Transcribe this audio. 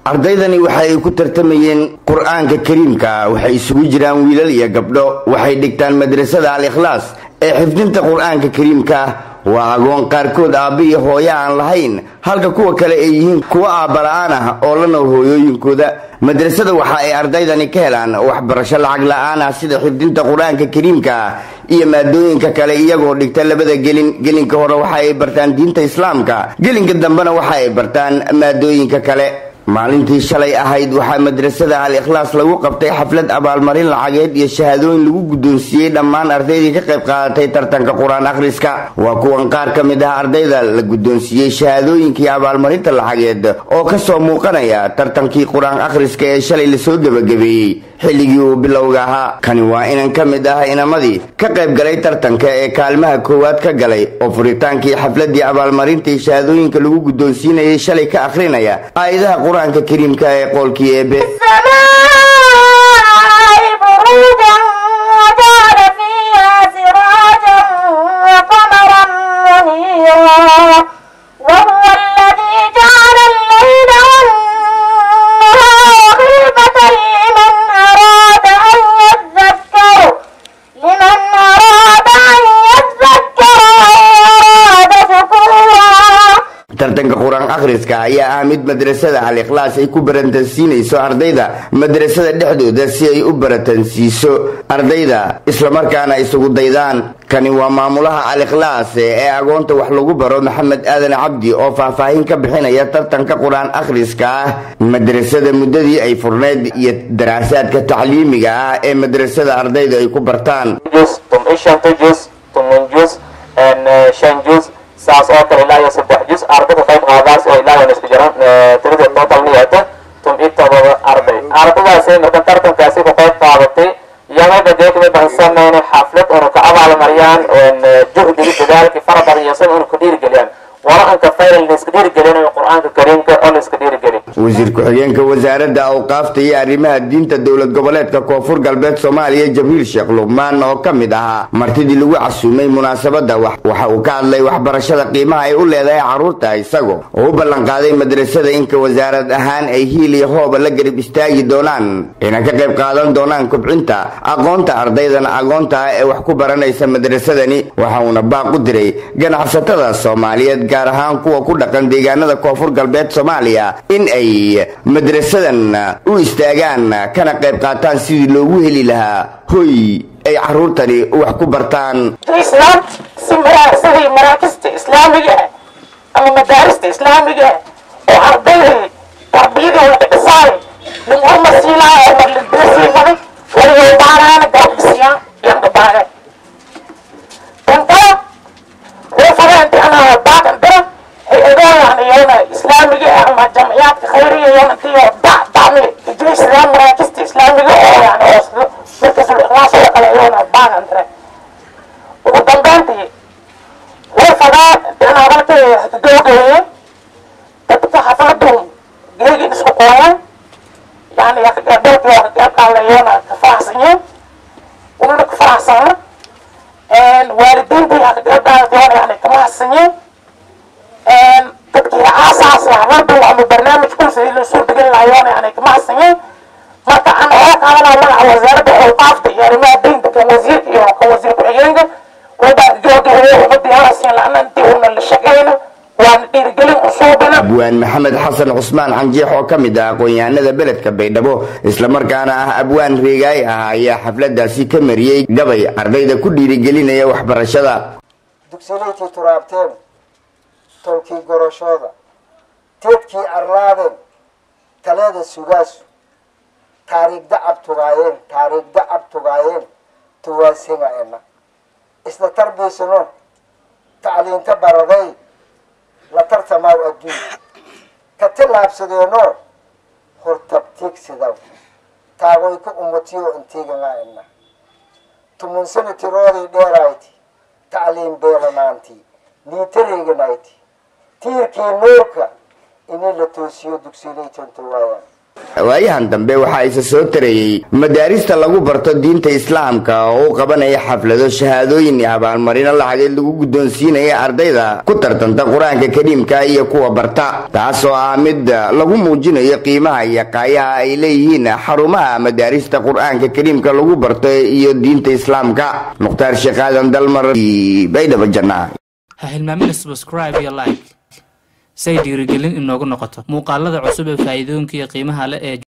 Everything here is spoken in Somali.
ardaydani waxa ay ku tartamayeen qur-aanka kariimka waxay isugu jiraan wiilal iyo gabdho waxay dhigtaan madrasada al ikhlaas ee xifdinta qur-aanka kariimka waa agoon qaarkood aabba iyo hooyo aan lahayn halka kuwa kale ay yihiin kuwo aabala-aan ah oo la nool hooyooyinkooda madrasada waxa ay ardaydani ka helaan waxbarasho lacag la-aan ah sida xifdinta qur-aanka kariimka iyo maadooyinka kale iyagoo dhigta labada gelin gelinka hore waxa ay bartaan diinta islaamka gelinka dambena waxa ay bartaan maadooyinka kale maalintii shalay ahayd waxaa madrasada al ikhlaas lagu qabtay xaflad abaalmarin lacageed iyo shahaadooyin lagu guddoonsiiyey dhammaan ardaydii ka qayb qaadatay tartanka qur-aan akhriska waa kuwan qaar ka mid ah ardayda la guddoonsiiyey shahaadooyinkii abaalmarinta lacageed oo kasoo muuqanaya tartankii qur-aan akhriska ee shalay lasoo gebagabeeyey xilligii uu bilowga ahaa kani waa inan ka mid ah inamadii ka qayb galay tartanka ee kaalmaha koowaad ka galay oo furitaankii xafladii abaalmarintii shahaadooyinka lagu guddoonsiinayay shalay ka akhrinaya aayadaha qur-aanka kariimka ee qoolkii eebe tartanka qur-aan akhriska ayaa ah mid madrasada al ikhlaas ay ku baratansiinayso ardayda madrasada dhexdooda si ay u baratansiiso ardayda islamarkaana isugu daydaan kani waa maamulaha al ikhlaas ee agoonta wax lagu baro maxamed aadan cabdi oo faahfaahin ka bixinaya tartanka qur-aan akhriska ah madrasada muddadii ay furneyd iyo daraasaadka tacliimiga ah ee madrasada ardayda ay ku bartaan saas oo kale ilaa iyo saddex juz ardayda qayb qaadaas oo ilaa iyo isku jiran tirada total niyata tum i todoba arday ardaydaasi marka tartankaasi ka qayb qaadatay iyagaba dee kamid baan sameynay xaflad oonu ka abaalmariyaan juhdigii dadaalkii fara badan iyo sida oonu ka dhiirigeliyaan wala anka fayl la iska dhiirigelinayo qur-aanka kariimka oo la iska dhiirigeliy wasiir ku-xigeenka wasaaradda awqaafta iyo arrimaha diinta dowlad goboleedka koonfur galbeed soomaaliya jabriil sheekh luqmaan oo ka mid ahaa martidii lagu casuumay munaasabadda waxa uu ka hadlay waxbarashada qiimaha ay u leedahay carruurta isagoo oo u ballanqaaday madrasada inka wasaarad ahaan ay hiil iyo hooba la garab istaagi doonaan inay ka qayb qaadan doonaan kubcinta aqoonta ardaydana agoonta ah ee wax ku baranaysa madrasadani waxa uuna baaq u diray ganacsatada soomaaliyeed gaar ahaan kuwa ku dhaqan deegaanada koonfur galbeed soomaaliya in ay madrasadan u istaagaan kana qayb qaataan sidii loogu heli lahaa hoy ay caruurtani wax ku bartaan islaamta sidii maraakista islaamiga ah ama madaarista islaamiga ah oo ardayday tarbiyadooda dhisaay dhimcuma siilaayo oo madladasiimaday waliwaybaanaana gaabisiyaan yan dhabaaneen dantara reefadaanti anaa baaqan dara hay-adahan iyona islaamiga ah ama jamciyaadka khayriga iyona intiyo dac dacmi ijo islaam maraakista islaamiga oo yani oo markasul ikhlaas oo kale iyona baaqan dara ugu dambeyntii reefadaan inaan halkay doogeeye dadka xafladu geegin isku qooyan yani dalkii waa kaqeybqaala iyona ka faraxsanyeen unana ka faraxsana waalidiintii kaqeybqaala yani ka mahadsanyiin dadkii aasaas xafladu ama barnaamij kulsi la soo degan lahayoona yani ka mahadsanyiin marka aan oo qaadanaa magaca wasaaradda awqaafta iyo arrimaha diinta kan wasiirka iyo kan wasiir ku-xigeenka wabaa gabagabeeye ummadii halasiin la-ana intii una la shaqeyno waana dhiirigelin usuubina abwaan maxamed xasan cusmaan canjeex oo ka mid ah aqoon-yahanada beledka baydhabo islamarkaana ah abwaan reegaay ah ayaa xafladaasi ka mariyey gabay ardayda ku dhiirigelinaya waxbarashada dugsilaydkii turaabteen tolkii goroshooda teedkii arlaadeen taleeda sugaasu taariikh dacab tugaayeen taariikh dacab tugaayeen tuwaasinga ena isla tarbiisano tacliinta baraday la tartamaaw adduun ka tillaabsadeenoo hortabtiigsidaw taagoy ka umatiyo intiiganga ena tumunsana tirooday dheerayti tacliin beelanaantii niitareeganayti tiirkii nuurka inay la toosiyo dugsiilaytanta waayaan waayahan dambe waxaa isa soo tareeyey madaarista lagu barto diinta islaamka oo u qabanaya xaflado shahaadooyin iyo abaalmarino lacageed lagu guddoonsiinaya ardayda ku tartanta qur-aanka kariimka iyo kuwa barta taasoo ah mid lagu muujinayo qiimaha iyo qaayaha ay leeyihiin xarumaha madaarista qur-aanka kariimka lagu barto iyo diinta islaamka mukhtaar sheekh aadan dalmar baydhabo janna ha hilmaamina subscribe iyo like say dhiirigelin inoogu noqoto muuqaalada cusub ee faa'iidooyinka iyo qiimaha leh ee